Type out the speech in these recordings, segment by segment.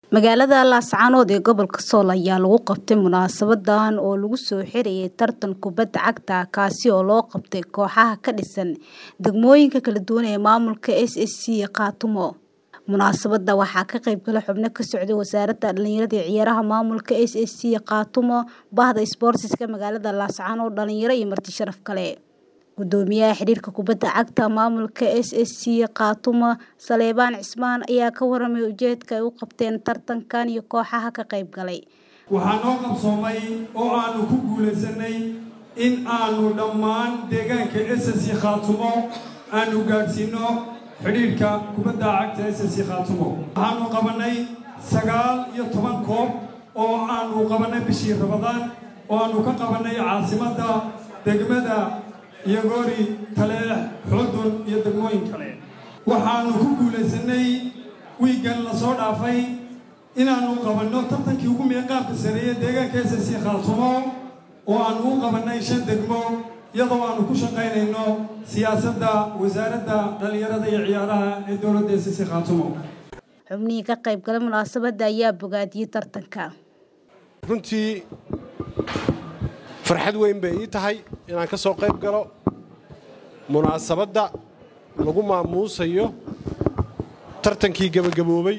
Magaalada Laascaanood ee gobolka Sool ayaa lagu qabtay munaasabadan oo lagu soo xirayay tartan kubadda cagta kaasi oo loo qabtay kooxaha ka dhisan degmooyinka kala duwan ee maamulka SSC Khaatumo. Munaasabada waxaa ka qayb galay xubno ka socday Wasaaradda Dhallinyarada iyo Ciyaaraha Maamulka SSC Khaatumo, Bahda Isboortiska Magaalada Laascaanood, dhalinyaro iyo marti sharaf kale. Gudoomiyaha Xiriirka Kubadda Cagta Maamulka SSC Khaatumo, Saleebaan Cismaan ayaa ka warramay ujeedka ay u qabteen tartankan iyo kooxaha ka qayb galay. waxaa noo qabsoomay oo aanu ku guulaysanay in aanu dhammaan deegaanka SSC Khaatumo aanu gaadhsiino xidhiidhka kubadda cagta SSC Khaatumo waxaanu qabanay sagaal iyo toban koob oo aanu qabanay bishii Ramadaan oo aanu ka qabanay caasimadda degmada Yagoori Taleex Xudun iyo degmooyin kale waxaanu ku guulaysanay wiigan la soo dhaafay inaanu qabanno tartankii ugu meeqaamka sareeya deegaanka SSC Khaatumo oo aanu u qabannay shan degmo iyadoo aanu ku shaqaynayno siyaasadda wasaaradda dhallinyarada iyo ciyaaraha ee dowladda SSC Khaatumo Xubnihii ka qayb galay munaasabada ayaa bogaadiyey tartanka. runtii farxad weyn bay ii tahay inaan ka soo qayb galo munaasabadda lagu maamuusayo tartankii gebagaboobay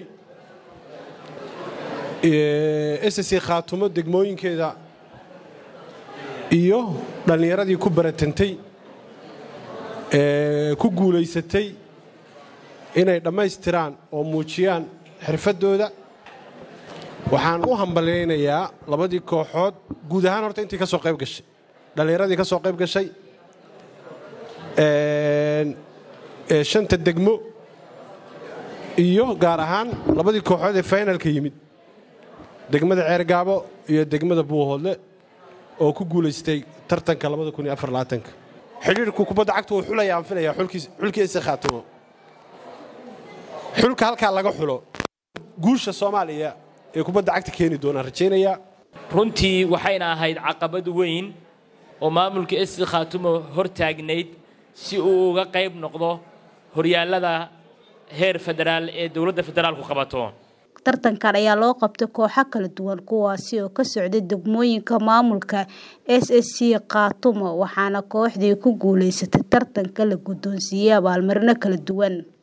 SSC Khaatumo degmooyinkeeda iyo dhallinyaradii ku baratantay ee ku guulaysatay inay dhammaystiraan oo muujiyaan xirfaddooda waxaan u hambalyaynayaa labadii kooxood guud ahaan horta intii ka soo qayb gashay dhallinyaradii ka soo qayb gashay ee shanta degmo iyo gaar ahaan labadii kooxood ee finalka yimid degmada ceergaabo iyo degmada buuhoodle oo ku guulaystay tartanka xidhiirku kubadda cagta wuu xulaya aan filayaa xulkii ise khaatumo xulka halkaa laga xulo guusha soomaaliya ee kubadda cagta keeni doonaan rajaynayaa runtii waxayna ahayd caqabad weyn oo maamulka esi khaatumo hor taagnayd si uu uga qayb noqdo horyaallada heer federaal ee dowladda federaalku qabato tartankan ayaa loo qabtay kooxo kala duwan kuwaasi oo ka socday degmooyinka maamulka SSC Khaatumo waxaana kooxdii ku guulaysatay tartanka la guddoonsiiyey abaalmarino kala duwan